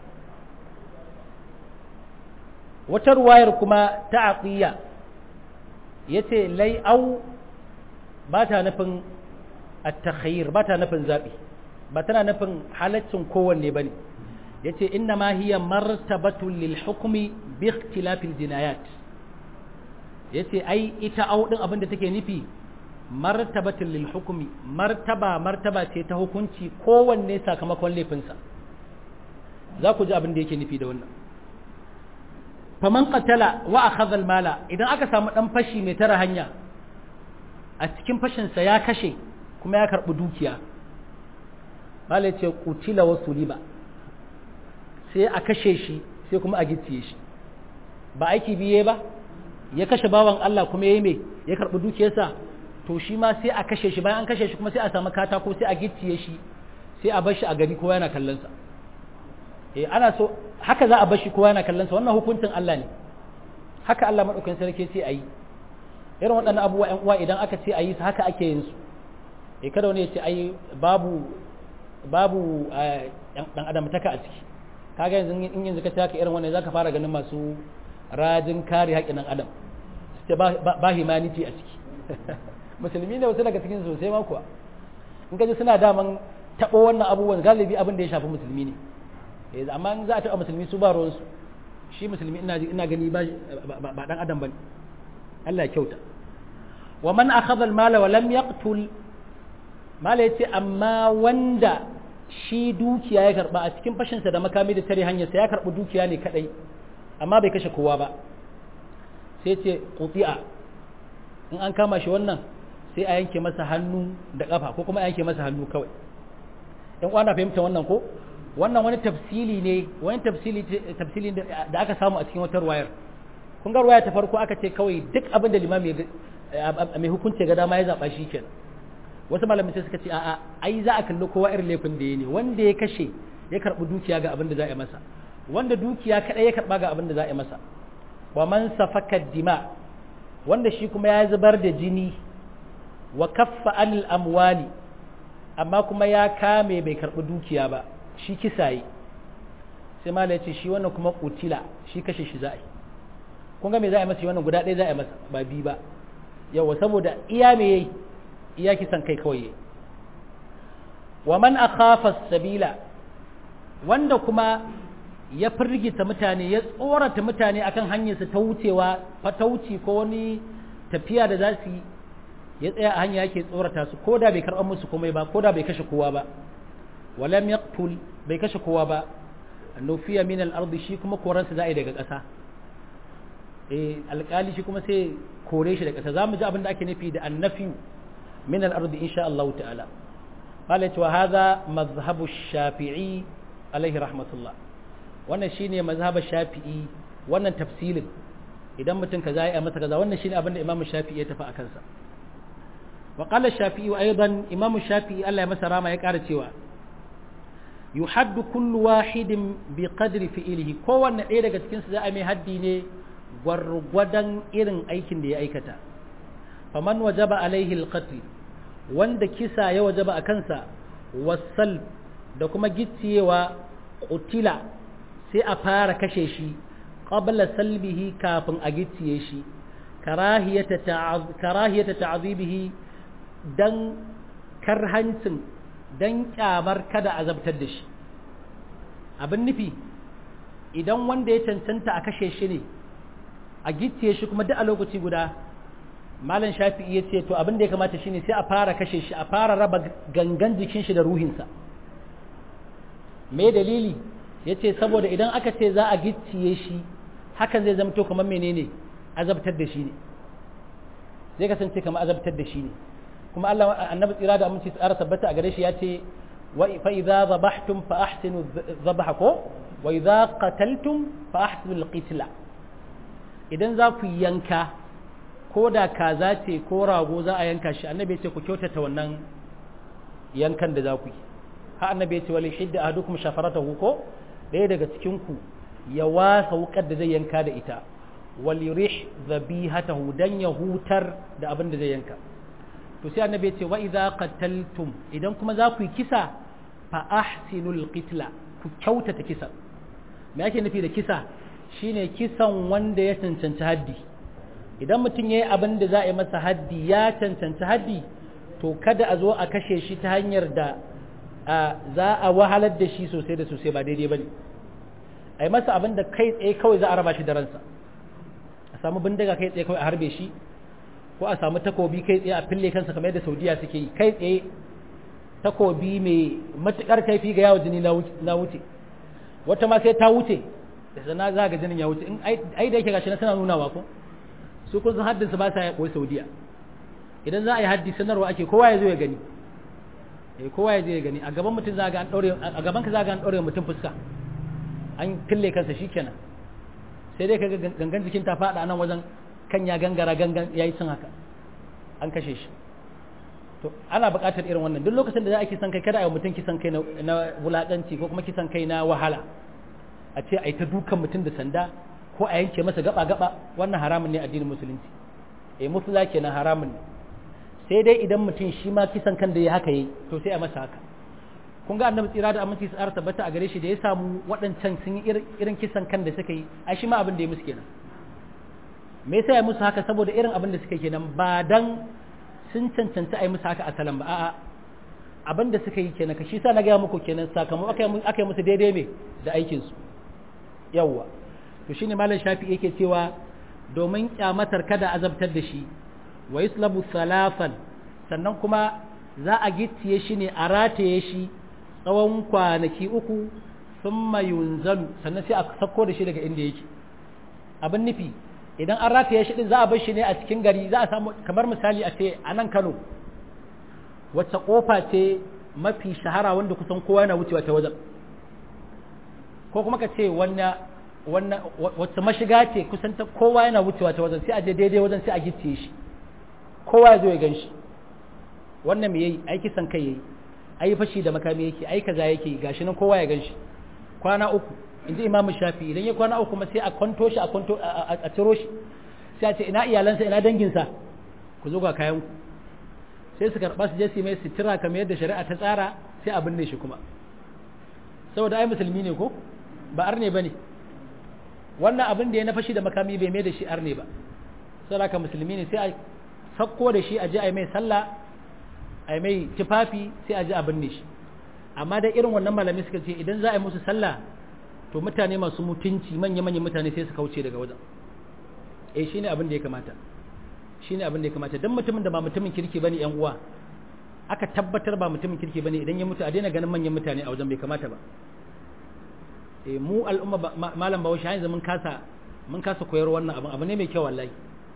wata ruwayar kuma ta atiya yace lai au ba ta nufin at-takhayyir ba ta nufin zabi ba tana nufin halaccin kowanne bane yace inna ma hiya martabatun lil hukmi bi ikhtilafil jinayat yace ai ita au din abinda take nufi martabatun lil hukmi martaba martaba ce ta hukunci kowanne sakamakon laifinsa za ku ji abin da yake nufi da wannan faman qatala wa akhadha al mala idan aka samu dan fashi mai tara hanya a cikin fashin sa ya kashe kuma ya karbi dukiya mala ce qutila wa suliba sai a kashe shi sai kuma a gicciye shi ba aiki biye ba ya kashe bawan Allah kuma yayi me ya karbi dukiyarsa to shi ma sai a kashe shi bayan an kashe shi kuma sai a samu katako sai a gicciye shi sai a bar shi a gari kowa yana kallon sa eh ana so haka za a bar shi kowa yana kallon sa wannan hukuncin Allah ne haka Allah madaukakin sarki sai ayi irin waɗannan abubuwa ƴan uwa idan aka ce ayi su haka ake yin su eh kada wani ya ce ai babu babu dan adam taka a ciki kaga yanzu in yanzu ka ce haka irin wannan zaka fara ganin masu rajin kare haƙƙin dan adam sai ba humanity a ciki musulmi ne wasu daga cikin sosai ma kuwa in ka ji suna daman taɓo wannan abubuwan galibi abin da ya shafi musulmi ne amma in za a taɓa musulmi su ba ruwansu shi musulmi ina gani ba ɗan adam ba Allah ya kyauta wa man akhadha al-mala wa lam yaqtul mala yace amma wanda shi dukiya ya karba a cikin fashinsa da makami da tare hanyarsa ya karbi dukiya ne kadai amma bai kashe kowa ba sai ce quti'a in an kama shi wannan sai a yanke masa hannu da kafa ko kuma a yanke masa hannu kawai in kwana fahimta wannan ko wannan wani tafsili ne wani tafsili tafsili da aka samu a cikin wata ruwayar kun ga ruwaya ta farko aka ce kawai duk abin da limami mai hukunci ga dama ya zaba shi kenan wasu malamai sai suka ce a'a ai za a kalli kowa irin laifin da ya ne wanda ya kashe ya karbi dukiya ga abin da za a yi masa wanda dukiya kadai ya karba ga abin da za a yi masa wa man safaka dima wanda shi kuma ya zubar da jini wa kaffa anil amwali amma kuma ya kame bai karbi dukiya ba shi kisaye sai mala ya ce shi wannan kuma kutila shi kashe shi za a yi kun ga me za a yi masa wannan guda ɗaya za a yi masa ba bi ba yawa saboda iya me yayi iya kisan kai kawai yayi wa man akhafa sabila wanda kuma ya firgita mutane ya tsorata mutane akan hanyarsa ta wucewa fatauci ko wani tafiya da za su yi ya tsaya a hanya yake tsorata su ko da bai karɓar musu komai ba ko da bai kashe kowa ba walam yaqtul bai kashe kowa ba nufiya min al-ardi shi kuma koransa za a yi daga ƙasa eh alƙali shi kuma sai kore shi daga ƙasa zamu ji abin da ake nufi da annafi min al-ardi insha Allah ta'ala qala wa hadha mazhabu shafi'i alaihi rahmatullah wannan shine mazhabar shafi'i wannan tafsilin idan mutum kaza ya masa kaza wannan shine abin da imamu shafi'i ya tafi a kansa wa qala shafi'i aidan imamu shafi'i Allah ya masa rama ya ƙara cewa yuhaddu kullu wahidin bi qadri fi'lihi kowanne ɗaya daga cikin su za a mai haddi ne gwargwadon irin aikin da ya aikata faman wajaba alaihi alqatl wanda kisa ya wajaba a kansa wasal da kuma gicciyewa qutila sai a fara kashe shi qabla salbihi kafin a gicciye shi karahiyata karahiyata ta'zibihi dan karhancin dan kyamar kada azabtar da shi abin nufi idan wanda ya cancanta a kashe shi ne a gicciye shi kuma duk a lokaci guda malam shafi'i ya ce to abin da ya kamata shine sai a fara kashe shi a fara raba gangan jikin shi da ruhinsa me dalili ya ce saboda idan aka ce za a gicciye shi hakan zai zamto kamar menene azabtar da shi ne zai kasance kamar azabtar da shi ne kuma Allah annabi tsira da aminci tsara tabbata a gare shi ya ce wa fa idza dhabhtum fa ahsinu dhabha ko wa idza qataltum fa ahsinu al-qitla idan za ku yanka ko da kaza ce ko rago za a yanka shi annabi ya ce ku kyautata wannan yankan da za ku yi ha annabi ya ce wali hidda ahadukum shafaratahu ko ɗaya daga cikin ku ya wasa wukar da zai yanka da ita wal yurih dhabihatahu dan ya hutar da abin da zai yanka to sai annabi ya ce wa idza qataltum idan kuma za ku yi kisa fa ahsinul qitla ku kyautata kisa me yake nufi da kisa shine kisan wanda ya cancanci haddi idan mutum ya yi abin da za a yi masa haddi ya cancanci haddi to kada a zo a kashe shi ta hanyar da za a wahalar da shi sosai da sosai ba daidai ba ne a yi masa abin da kai tsaye kawai za a raba shi da ransa a samu bindiga kai tsaye kawai a harbe shi ko a samu takobi kai tsaye a fille kansa kamar yadda saudiya suke yi kai tsaye takobi mai matukar kaifi ga yawo jini na wuce wata ma sai ta wuce da sana za ga jinin ya wuce in ai da yake gashi na suna nunawa ko su kun san haddinsu ba sa ya koyi saudiya idan za a yi haddi sanarwa ake kowa ya zo ya gani eh kowa ya zo ya gani a gaban mutum za ga an daure a gaban ka za ga an daure mutum fuska an kille kansa shikenan sai dai kaga gangan jikin ta fada nan wajen kan ya gangara gangan yayi cin haka an kashe shi to ana buƙatar irin wannan duk lokacin da za a kisan kai kada a yi mutum kisan kai na wulaƙanci ko kuma kisan kai na wahala a ce a yi ta dukan mutum da sanda ko a yanke masa gaba-gaba wannan haramun ne addinin musulunci eh musula kenan haramun ne sai dai idan mutum shi ma kisan kan da ya haka yi to sai a masa haka kun ga annabi tsira da aminci tsara tabbata a gare shi da ya samu waɗancan sun yi irin kisan kan da suka yi a shi ma abin da ya musu kenan me yasa ya musu haka saboda irin abin da suka kenan ba dan sun cancanta a yi musu haka asalan ba a'a abin da suka yi kenan ka shi sa na gaya muku kenan sakamakon aka yi musu daidai me da aikinsu yawwa to shine malam shafi yake cewa domin kyamatar kada azabtar da shi wa yuslabu salafan sannan kuma za a gicciye shi ne a rataye shi tsawon kwanaki uku thumma yunzalu sannan sai a sako da shi daga inda yake abin nufi idan an rataye shi din za a bar shi ne a cikin gari za a samu kamar misali a ce a nan Kano wacce kofa ce mafi shahara wanda kusan kowa yana wucewa ta wajen ko kuma ka ce wannan wannan wacce mashiga ce kusan ta kowa yana wucewa ta wajen sai a je daidai wajen sai a gicciye shi kowa ya zo ya gan shi wannan me yayi ai kisan kai yayi ai fashi da makami yake ai kaza yake gashi nan kowa ya gan shi kwana uku inji imam shafi idan ya kwana uku kuma sai a kwanto shi a kwanto a ciro shi sai a ce ina iyalansa ina danginsa ku zo ga kayan ku sai su karɓa su je su mai sitira kamar yadda shari'a ta tsara sai a binne shi kuma saboda ai musulmi ne ko ba arne ba ne wannan abin da ya na fashi da makami bai mai da shi arne ba saboda haka musulmi ne sai a sakko da shi a je a yi mai sallah a yi mai tufafi sai a je a binne shi amma da irin wannan malami suka ce idan za a yi musu sallah to mutane masu mutunci manya-manyan mutane sai su kauce daga wajen eh shine abin da ya kamata shine abin da ya kamata dan mutumin da ba mutumin kirki bane yan uwa aka tabbatar ba mutumin kirki bane idan ya mutu a daina ganin manyan mutane a wajen bai kamata ba eh mu al'umma malam bawo yanzu mun kasa mun kasa koyar wannan abin abu ne mai kyau wallahi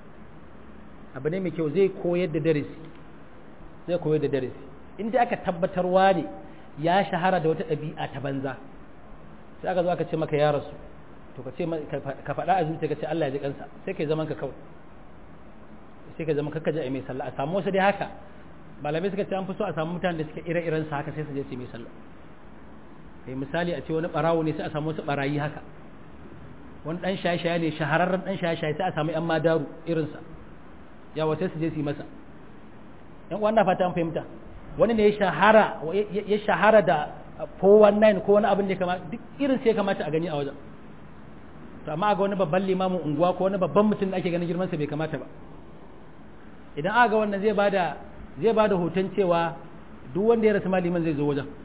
abu ne mai kyau zai koyar da darasi zai koyar da darasi in dai aka tabbatarwa ne ya shahara da wata ɗabi'a ta banza sai aka zo aka ce maka ya rasu to ka ce ka faɗa a zuciya ka ce Allah ya ji kansa sai kai zaman ka kawai sai ka zama kakka ji a mai sallah a samu wasu dai haka malamai suka ce an fi so a samu mutanen da suke ire-iren sa haka sai su je su mai sallah kai misali a ce wani barawo ne sai a samu wasu barayi haka wani dan shaye-shaye ne shahararren dan shaye-shaye sai a samu yan madaru irin sa yawa sai su je su yi masa yan uwan na fata an fahimta wani ne ya shahara ya shahara da 419 ko wani abin da kama duk irin sai kamata a gani a wajen to amma ga wani babban limamin unguwa ko wani babban mutum da ake ganin girman sa bai kamata ba idan aka ga wannan zai bada zai bada hoton cewa duk wanda ya rasu maliman zai zo wajen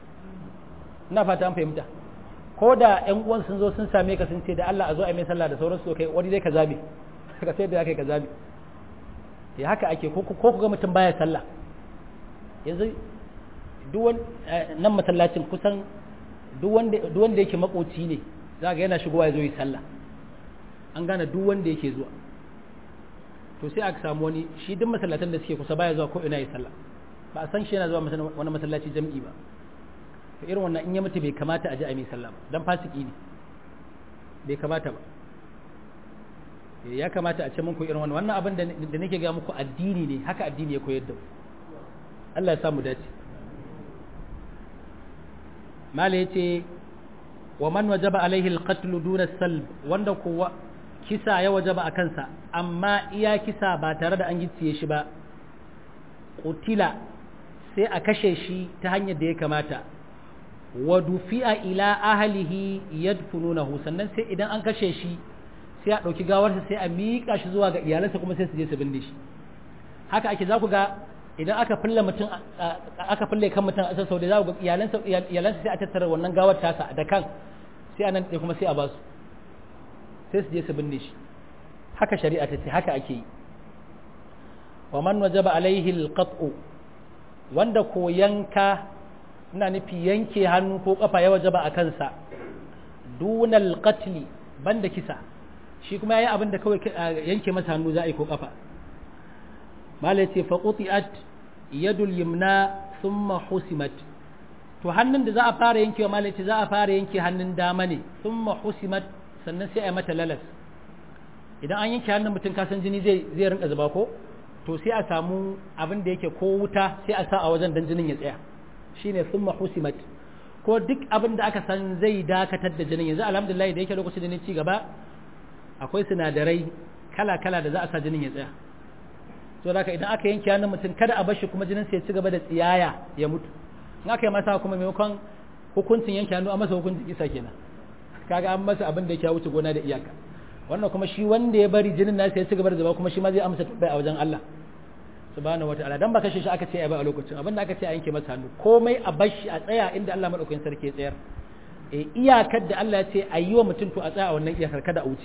ina fata an fahimta ko da ƴan uwan sun zo sun same ka sun ce da Allah a zo a mai sallah da sauransu kai wani dai ka zabe ka sai da kai ka zabe eh haka ake ko ko ga mutum baya sallah yanzu duk wani nan masallacin kusan duk wanda duk wanda yake makoci ne za ga yana shigowa ya zo yi sallah an gane duk wanda yake zuwa to sai aka samu wani shi duk masallatan da suke kusa baya zuwa ko ina yi sallah ba a san shi yana zuwa wani masallaci jam'i ba to irin wannan in ya mutu bai kamata a ji a mai sallah ba dan fasiki ne bai kamata ba ya kamata a ce muku irin wannan wannan abin da nake ga muku addini ne haka addini ya koyar da mu Allah ya samu dace mala yace wa man wajaba alaihi alqatl duna salb wanda kuwa kisa ya wajaba a kansa amma iya kisa ba tare da an gicciye shi ba qutila sai a kashe shi ta hanyar da ya kamata wa dufi'a ila ahlihi yadfununahu sannan sai idan an kashe shi sai a ɗauki gawarsa sai a miƙa shi zuwa ga iyalansa kuma sai su je su binne shi haka ake za ku ga idan aka fille mutum aka fille kan mutum a sau da za ku ga iyalansa iyalansa sai a tattara wannan gawar tasa da kan sai anan ɗaya kuma sai a basu sai su je su binne shi haka shari'a ta ce haka ake yi wa man wajaba alaihi alqat'u wanda ko yanka ina nufi yanke hannu ko kafa ya wajaba a kansa dunal qatli banda kisa shi kuma yayi abin da kawai yanke masa hannu za a yi ko kafa malai ce fa qutiat yadul yumna thumma husimat to hannun da za a fara yankewa malai ce za a fara yanke hannun dama ne thumma husimat sannan sai a yi mata lalas idan an yanke hannun mutum kasan jini zai zai rinka zuba ko to sai a samu abin da yake ko wuta sai a sa a wajen dan jinin ya tsaya shine thumma husimat ko duk abin da aka san zai dakatar da jinin yanzu alhamdulillah da yake lokacin da ne ci gaba akwai sinadarai kala-kala da za a sa jinin ya tsaya so da idan aka yanke hannun mutum kada a bashi kuma jinin sai ya ci gaba da tsiyaya ya mutu in aka yi masa kuma maimakon hukuncin yanke hannu a masa hukuncin isa kenan kaga an masa abin da ya wuce gona da iyaka wannan kuma shi wanda ya bari jinin nasa ya ci gaba da zuba kuma shi ma zai amsa tabbai a wajen Allah subhanahu wataala dan ba kashe shi aka ce ai ba a lokacin abin da aka ce a yanke masa hannu komai a bashi a tsaya inda Allah madaukakin sarki ya tsayar e iyakar da Allah ya ce a yi wa mutum to a tsaya a wannan iyakar kada a wuce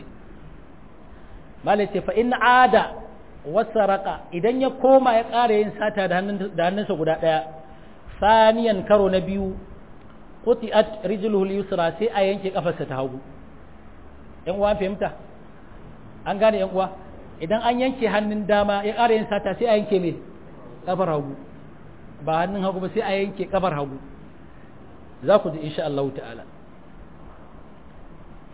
malai ce fa in ada wasaraka idan ya koma ya ƙara yin sata da hannunsa guda ɗaya saniyan karo na biyu qutiat rijluhu yusra sai a yanke kafarsa ta hagu yan uwa fahimta an gane yan uwa idan an yanke hannun dama ya ƙara yin sata sai a yanke me kafar hagu ba hannun hagu ba sai a yanke kafar hagu za ku ji insha Allah ta'ala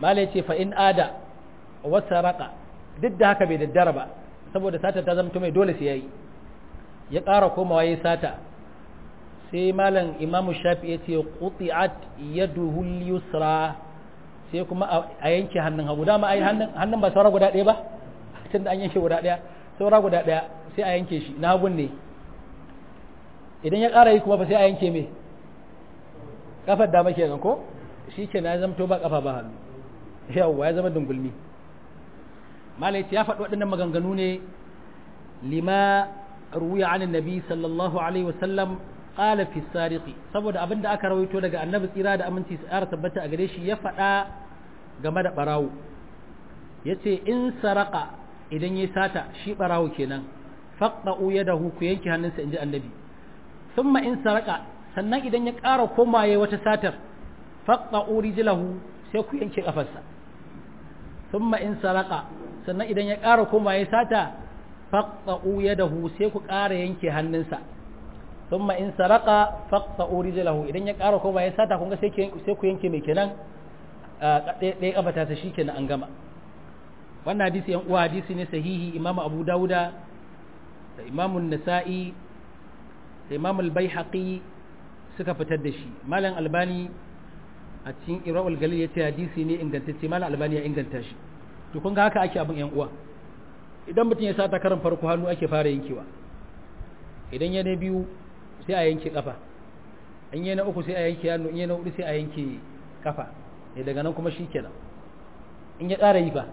malai ce fa in ada wasa raka duk da haka bai daddara ba saboda sata ta zama mai dole sai yayi ya ƙara komawa yayi sata sai malam imamu shafi ya ce quti'at yaduhu yusra sai kuma a yanke hannun hagu dama ai hannun hannun ba saura guda ɗaya ba tunda an yanke guda ɗaya saura guda ɗaya sai a yanke shi na hagun ne idan ya ƙara yi kuma fa sai a yanke me kafar dama kenan ko shi ke na zamto ba kafa ba hannu yawwa ya zama dungulmi malai ya faɗi waɗannan maganganu ne lima ruwiya an nabi sallallahu alaihi wasallam qala fi sariqi saboda abin da aka rawaito daga annabi tsira da aminci tsara tabbata a gare shi ya faɗa game da barawo yace in saraka idan ya sata shi barawo kenan faqta'u yadahu ku yanke hannunsa inji annabi thumma in saraka sannan idan ya ƙara komaye wata satar faqta'u rijlahu sai ku yanke kafarsa thumma in saraka sannan idan ya ƙara komaye sata faqta'u yadahu sai ku ƙara yanke hannunsa thumma in saraka faqta'u rijlahu idan ya ƙara komaye sata kun ga sai sai ku yanke mai kenan ɗaya kafata ta shikenan an gama wannan hadisi yan uwa hadisi ne sahihi imamu abu dauda da imamu nasa'i da imamu al-baihaqi suka fitar da shi malam albani a cikin ira'ul galil ya ce hadisi ne ingantacce malam albani ya inganta shi to kun ga haka ake abin yan uwa idan mutum ya sata karin farko hannu ake fara yankewa idan ya na biyu sai a yanke kafa in ya na uku sai a yanke hannu in ya na hudu sai a yanke kafa ne daga nan kuma shi kenan in ya ƙara yi ba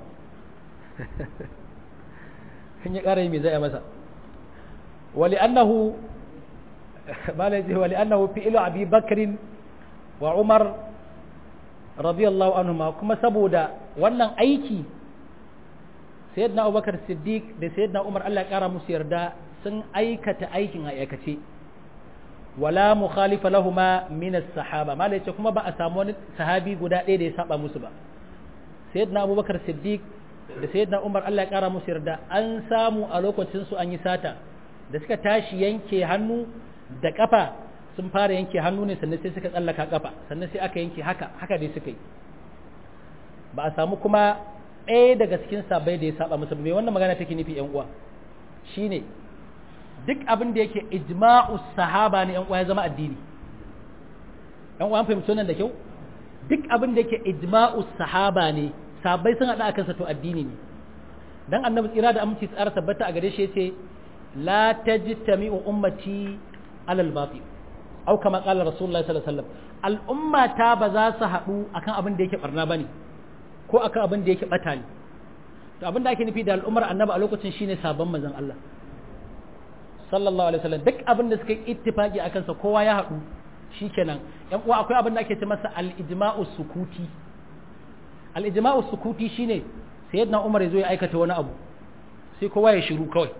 in ya ƙara yi mai zai a masa wali annahu malai zai wali annahu fi ilu abi bakrin wa umar radiyallahu anhuma kuma saboda wannan aiki sayyidina abubakar siddiq da sayyidina umar Allah ya kara musu yarda sun aikata aikin a aikace wala mukhalifa lahuma min as-sahaba malai ce kuma ba a samu wani sahabi guda ɗaya da ya saba musu ba sayyidina abubakar siddiq da sayyidina umar Allah ya kara musu yarda an samu a lokacin su an yi sata da suka tashi yanke hannu da kafa sun fara yanke hannu ne sannan sai suka tsallaka kafa sannan sai aka yanke haka haka dai suka yi ba a samu kuma ɗaya daga cikin sabai da ya saba musu mai wannan magana take nufi yan uwa shine duk abin da yake ijma'u sahaba ne yan uwa ya zama addini yan uwa an fahimci wannan da kyau duk abin da yake ijma'u sahaba ne sabai sun haɗa akan sa to addini ne dan annabi tsira da aminci tsara tabbata a gare shi yace la tajtami'u ummati alal batil au kama qala rasulullahi sallallahu alaihi wasallam al'umma ta ba za su haɗu akan abin da yake barna bane ko akan abin da yake bata ne to abin da ake nufi da al'ummar annabi a lokacin shine sabon manzon Allah sallallahu alaihi wasallam duk abin da suka yi ittifaki akan sa kowa ya haɗu shikenan yan uwa akwai abin da ake ce masa al-ijma'u sukuti al-ijma'u sukuti shine sayyidina Umar ya zo ya aikata wani abu sai kowa ya shiru kawai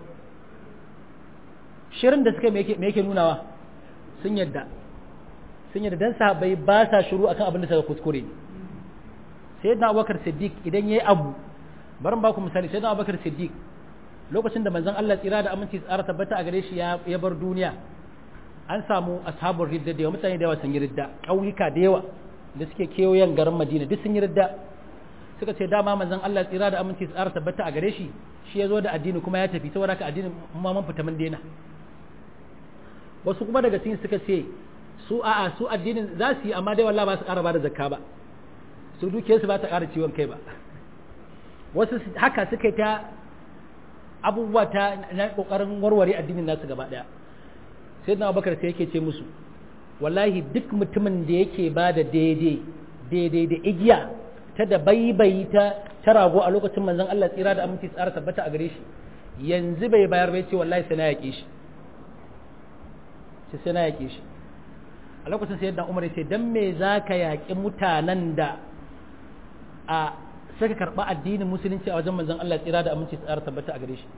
shirin da suka me yake nunawa sun yadda sun yadda dan sahabbai ba sa shiru akan abin da suka kuskure sayyidina Abubakar Siddiq idan yayi abu bari ba ku misali sayyidina Abubakar Siddiq lokacin da manzon Allah tsira da aminci tsara tabbata a gare shi ya bar duniya an samu ashabul ridda da yawa mutane da yawa sun yi ridda ƙauyuka da yawa da suke kewayen garin Madina duk sun yi ridda suka ce dama manzon Allah tsira da aminci tsara tabbata a gare shi shi ya zo da addini kuma ya tafi saboda haka addinin ma mun fita mun daina wasu kuma daga cikin suka ce su a'a su addinin za su yi amma dai wallahi ba su ƙara ba da zakka ba su duke su ba ta ƙara ciwon kai ba wasu haka suka yi ta abubuwa ta na ƙoƙarin warware addinin nasu gaba ɗaya sai na abubakar sai yake ce musu wallahi duk mutumin da yake ba da daidai daidai da igiya ta da baibayi ta ta rago a lokacin manzon Allah tsira da aminci tsara tabbata a gare shi yanzu bai bayar bai ce wallahi sai na yaƙe shi sai na yaƙe shi a lokacin sai yadda umar ce dan me za ka yaƙi mutanen da a suka karɓa addinin musulunci a wajen manzon Allah tsira da aminci tsara tabbata a gare shi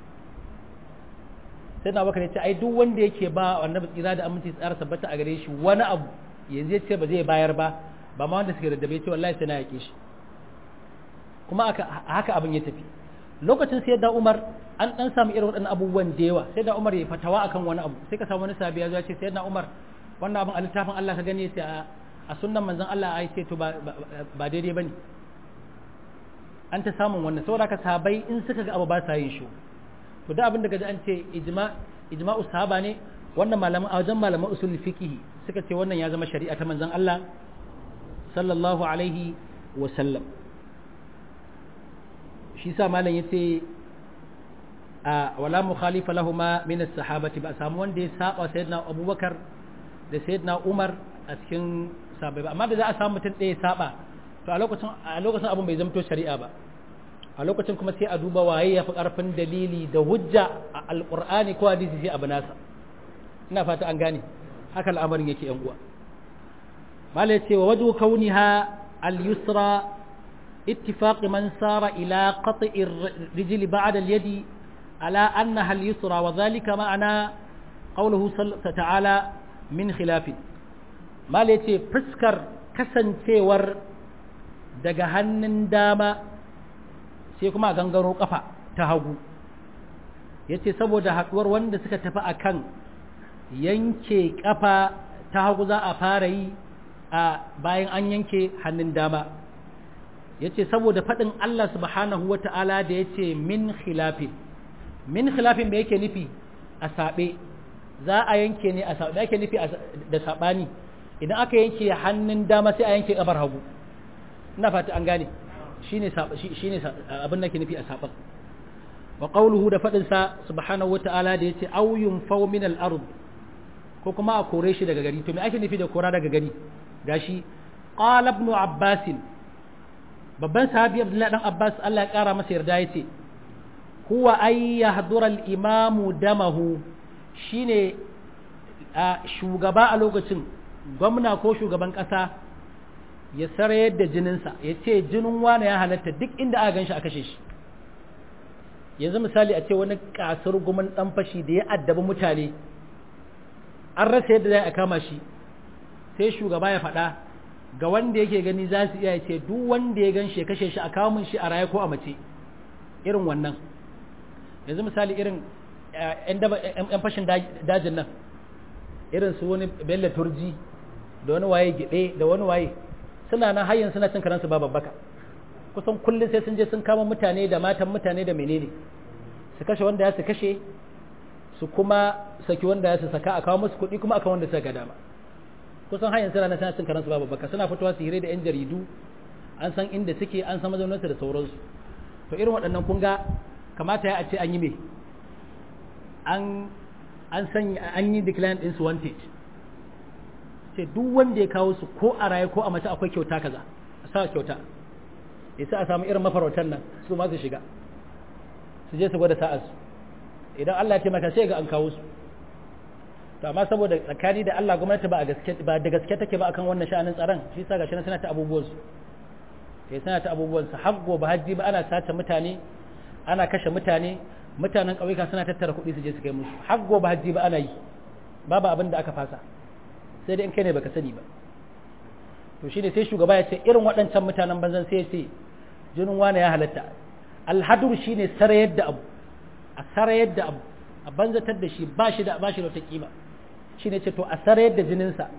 sai na bakar ce ai duk wanda yake ba annabi tsira da aminci tsara tabbata a gare shi wani abu yanzu ya ce ba zai bayar ba ba ma wanda suka daddabe ce wallahi sai na yaƙe shi kuma haka abin ya tafi lokacin sai da Umar an dan samu irin waɗannan abubuwan da yawa sai da Umar ya fatawa akan wani abu sai ka samu wani sahabi ya zo ya ce sai da Umar wannan abin a littafin Allah ka gani sai a sunnan manzon Allah ai sai to ba ba daidai bane an ta samun wannan saboda ka sahabbai in suka ga abu ba sa yin shi to da abin da gaji an ce ijma ijma'u sahaba ne wannan malaman a wajen malaman usul fiqh suka ce wannan ya zama shari'a ta manzon Allah sallallahu alaihi wa sallam shi sa malam yace a wala mukhalifa lahuma min as-sahabati ba samu wanda ya saba sayyidina Abubakar da sayyidina Umar a cikin sahabbai ba amma da za a samu mutum ɗaya saba to a lokacin a lokacin abin bai zamto shari'a ba a lokacin kuma sai a duba waye ya fi ƙarfin dalili da hujja a alƙur'ani ko hadisi sai abu nasa ina fata an gane haka al'amarin yake yan uwa mala ya ce wa wajhu kauniha al-yusra ittifaq man sara ila qat'i ar-rijl ba'da al-yadi ala annaha al-yusra wa dhalika ma'ana qawluhu ta'ala min khilaf mala ya ce fuskar kasancewar daga hannun dama sai kuma a gangaro kafa ta hagu ya ce saboda haɗuwar wanda suka tafi a kan yanke kafa ta hagu za a fara yi a bayan an yanke hannun dama ya ce saboda faɗin Allah subhanahu wa ta'ala da ya ce min khilafin min khilafin me yake nufi a saɓe za a yanke ne a saɓe ake nufi da saɓani idan aka yanke hannun dama sai a yanke ƙafar hagu ina fata an gane shine shine abin da ke nufi a saban wa qawluhu da fadin sa subhanahu wata'ala da yace aw yunfaw min al-ard ko kuma a kore shi daga gari to me ake nufi da kora daga gari gashi qala ibn abbas babban sahabi abdullahi dan abbas Allah ya kara masa yarda yace huwa ay yahdura al-imamu damahu shine shugaba a lokacin gwamna ko shugaban kasa ya sarayar da jininsa ya ce jinin wane ya halatta duk inda aka ganshi a kashe shi yanzu misali a ce wani kasar gumin dan fashi da ya addabi mutane an rasa yadda za a kama shi sai shugaba ya faɗa ga wanda yake gani za su iya ce duk wanda ya gan shi ya kashe shi a kamun shi a raye ko a mace irin wannan yanzu misali irin yan fashin dajin nan irin su wani bello turji da wani waye gide da wani waye suna nan hayyan suna cin karansu ba babbaka kusan kullum sai sun je sun kama mutane da matan mutane da menene su kashe wanda ya su kashe su kuma saki wanda ya su saka a kawo musu kuɗi kuma akan wanda suka ga dama kusan hayyan suna nan suna cin karansu ba babbaka suna fitowa su hire da yan jaridu an san inda suke an san mazaunansu da sauransu to irin waɗannan kun ga kamata ya a ce an yi me an an san an yi decline ɗinsu wanted ce duk wanda ya kawo su ko a raye ko a mace akwai kyauta kaza a sa kyauta ya sa a samu irin mafarautan nan su ma su shiga su je su gwada sa'ar su idan Allah ya taimaka sai ga an kawo su to amma saboda tsakani da Allah gwamnati ba a gaske ba da gaske take ba akan wannan sha'anin tsaron shi yasa gashi suna ta abubuwan su sai suna ta abubuwan su har gobe hajji ba ana sace mutane ana kashe mutane mutanen ƙauyuka suna tattara kuɗi su je su kai musu har gobe hajji ba ana yi babu abin da aka fasa sai dai in kai ne baka sani ba to shine sai shugaba ya ce irin waɗancan mutanen banzan sai ya ce jinin wane ya halatta alhadur shine sarayar da abu a sarayar da abu a banzatar da shi ba shi da ba shi da wata kima shine ce to a sarayar da jininsa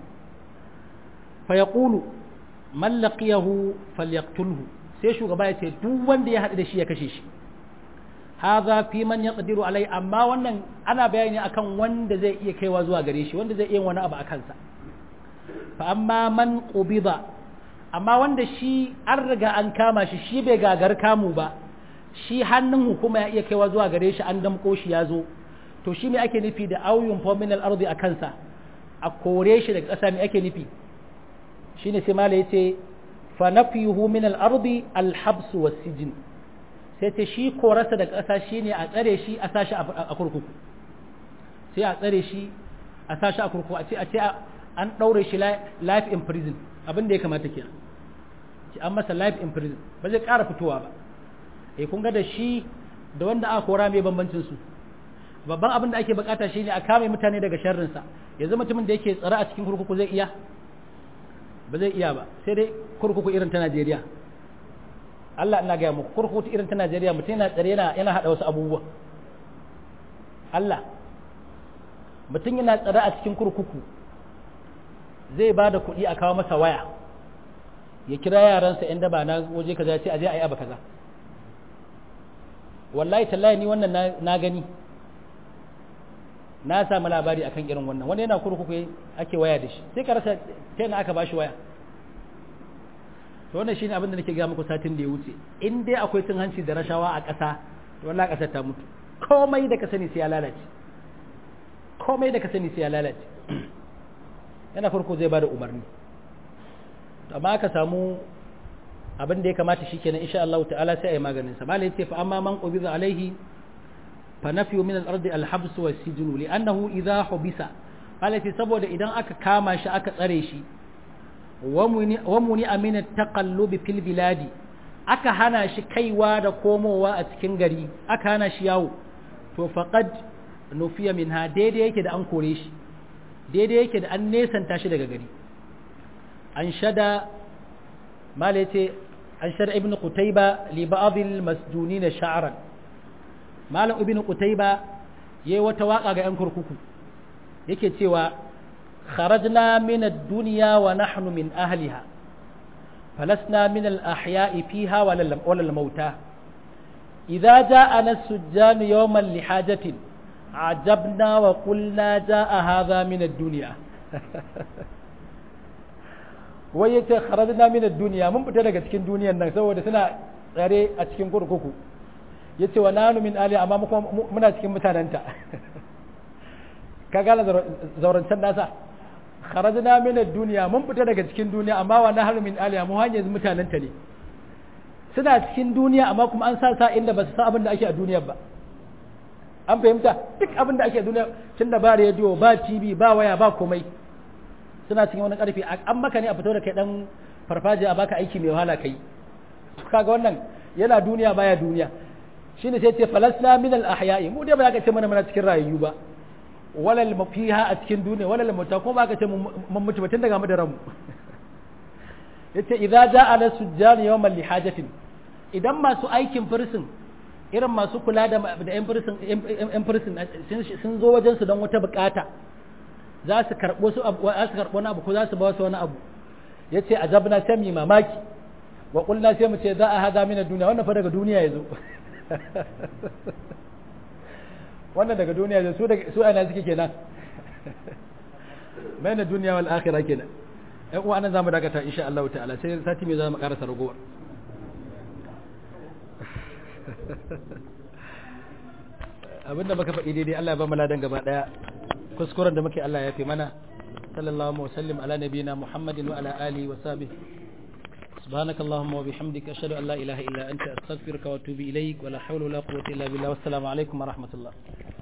fa yaqulu man laqiyahu falyaqtulhu sai shugaba ya ce duk wanda ya haɗu da shi ya kashe shi hadha fi man yaqdiru alai amma wannan ana bayani akan wanda zai iya kaiwa zuwa gare shi wanda zai iya wani abu a kansa fa amma man qubida amma wanda shi an riga an kama shi shi bai gagar kamu ba shi hannun hukuma ya iya kaiwa zuwa gare shi an damko shi ya zo to shi me ake nufi da auyun min al-ardi a kansa a kore shi daga ƙasa me ake nufi shine sai mala yace fa nafyuhu min al-ardi al-habs was-sijn sai ce shi korarsa daga ƙasa shine a tsare shi a sashi a kurkuku sai a tsare shi a sashi a kurkuku a ce a ce an ɗaure shi life in prison abin da ya kamata ke an masa life in prison ba zai ƙara fitowa ba eh kun ga da shi da wanda aka kora mai bambancin su babban abin da ake bukata shine a kame mutane daga sharrinsa yanzu mutumin da yake tsare a cikin kurkuku zai iya ba zai iya ba sai dai kurkuku irin ta Najeriya Allah ina gaya muku kurkuku irin ta Najeriya mutum yana tsare yana yana hada wasu abubuwa Allah mutum yana tsare a cikin kurkuku zai ba da kuɗi a kawo masa waya ya kira yaransa yan daba na waje kaza ya ce aje ayi abu kaza wallahi tallahi ni wannan na gani na samu labari akan irin wannan wani yana kurkuku ake waya da shi sai ka rasa ta yana aka bashi waya to wannan shine abin da nake ga muku satin da ya wuce in dai akwai cin hanci da rashawa a ƙasa to wallahi ƙasar ta mutu komai da ka sani sai ya lalace komai da ka sani sai ya lalace yana farko zai bada umarni amma aka samu abin da ya kamata shikenan insha Allah ta'ala sai ayi maganin sa malai yace fa amma man qubiza alaihi fa nafyu min al-ard al-habs wa sijnu li'annahu idha hubisa malai yace saboda idan aka kama shi aka tsare shi wa muni amina taqallubi fil biladi aka hana shi kaiwa da komowa a cikin gari aka hana shi yawo to faqad nufiya minha daidai yake da an kore shi daidai yake da an nesanta shi daga gari an shada mala yace an shada ibnu qutayba li ba'd al masjunin sha'ran malam ibnu qutayba yayi wata waka ga yan kurkuku yake cewa kharajna min ad-dunya wa nahnu min ahliha falasna min al-ahya'i fiha wa lal mauta idza ja'ana as-sujjan yawman li hajatin عجبنا وقلنا جاء هذا من الدنيا wai yace kharajna min ad-dunya mun fita daga cikin duniyar nan saboda suna tsare a cikin kurkuku yace wa nanu min ali amma muna cikin mutananta ka gane zaurancen nasa kharajna min ad-dunya mun fita daga cikin duniya amma wa nahnu min ali mu hanyar mutananta ne suna cikin duniya amma kuma an sa sa inda ba su san abin da ake a duniyar ba an fahimta duk abin da ake duniya tun da ba rediyo ba tv ba waya ba komai suna cikin wani karfi an maka ne a fito da kai dan farfaje a baka aiki mai wahala kai kaga wannan yana duniya baya duniya shine sai ce falasna min al ahya'i mu dai ba za ka ce mana muna cikin rayuwa ba walal mafiha a cikin duniya walal mauta ko ba ka ce mun mutu tun daga mu da ranmu yace idza ja'a la sujjan yawmal lihajatin idan masu aikin firsin irin masu kula da yan firsin sun zo wajen su don wata bukata za su karɓo su abu za su karɓo wani abu ko za su ba su wani abu ya ce azabna sai mu mamaki wa kulna sai mu ce za a haza mina duniya wannan fa daga duniya ya zo wannan daga duniya ya zo su ana suke kenan bayan duniya wal akhirah kenan ƴan uwa nan zamu dakata insha Allah ta'ala sai sati mai zamu karasa ragowar abinda muka faɗi daidai Allah ya ba mu ladan gaba daya kuskuren da muke Allah ya fi mana sallallahu wa sallim ala nabiyina muhammadin wa ala alihi wa sahbihi سبحانك اللهم وبحمدك أشهد أن لا إله إلا أنت أستغفرك وأتوب إليك ولا حول ولا قوة إلا بالله والسلام عليكم ورحمة الله